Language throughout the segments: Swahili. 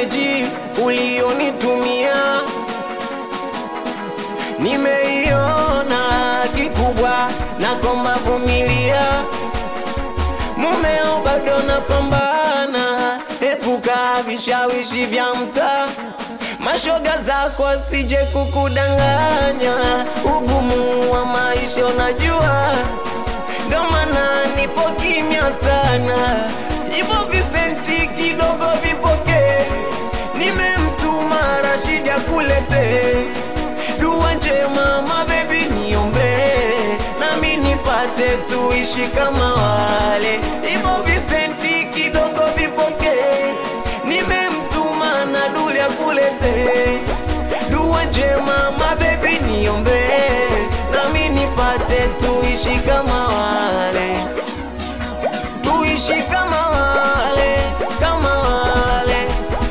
meseji ulionitumia nimeiona kikubwa, na komba vumilia, mumeo bado napambana, epuka vishawishi vya mtaa, mashoga zako asije kukudanganya, ugumu wa maisha unajua, ndo maana nipo kimya sana, hivyo visenti kidogo vipokee, nimemtuma Rashidi akulete dua njema mabebi, niombe nami nipate tuishi kama wale, hivyo visenti kidogo vipokee, nimemtuma na duli akulete dua njema mabebi, niombe nami nipate tuishi kama wale, tuishi kama wale, kama wale.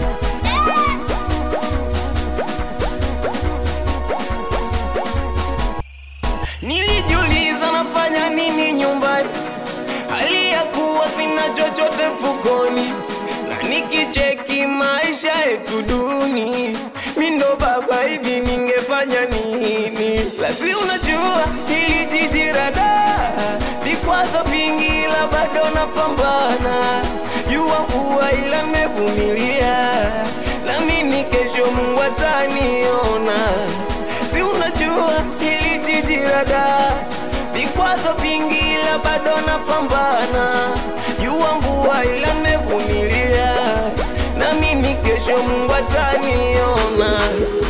Nilijiuliza nafanya nini nyumbani, hali ya kuwa sina chochote mfukoni, na nikicheki maisha yetu duni, mi ndo baba hivi, ningefanya nini? Lasi unajua hili jiji rada, vikwazo vingi, ila bado napambana, jua kuwa ila nimevumilia, nami kesho Mungu ataniona si unajua hili jiji rada, vikwazo vingi, ila bado napambana, jua mvua, ila nimevumilia, nami ni kesho Mungu ataniona.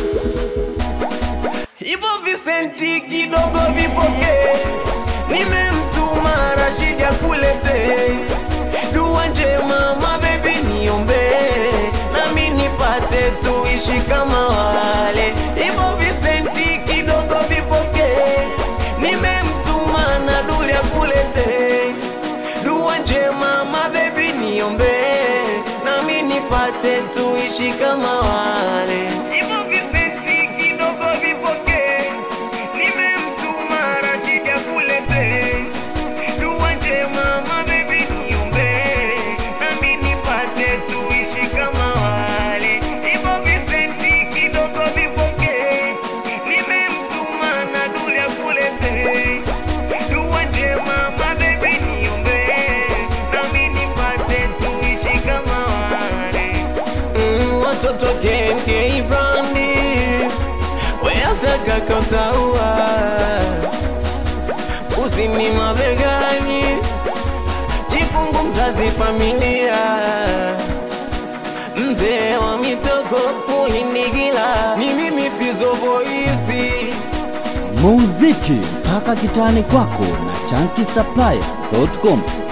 Hivyo visenti kidogo vipokee, nimemtuma Rashidi akulete dua njema, mabebi, niombe nami nipate tuishi kama wale. Hivyo visenti kidogo vipokee, nimemtuma na duli akulete dua njema, mabebi, niombe nami nipate tuishi kama wale. Hivyo visenti kidogo vipokee, nimemtuma Rashidi akulete dua njema, mabebi, niombe nami nipate tuishi kama wale. Hivyo visenti kidogo vipokee, nimemtuma na duli akulete dua njema, mabebi, niombe nami nipate tuishi kama wale. Mm, watoto kenke brandi weasaka kotaua usini mabegani jikungu mzazi familia mzee wa mitoko muhindigila ni mimi fizo voisi muziki mpaka kitani kwako na chanki supplier.com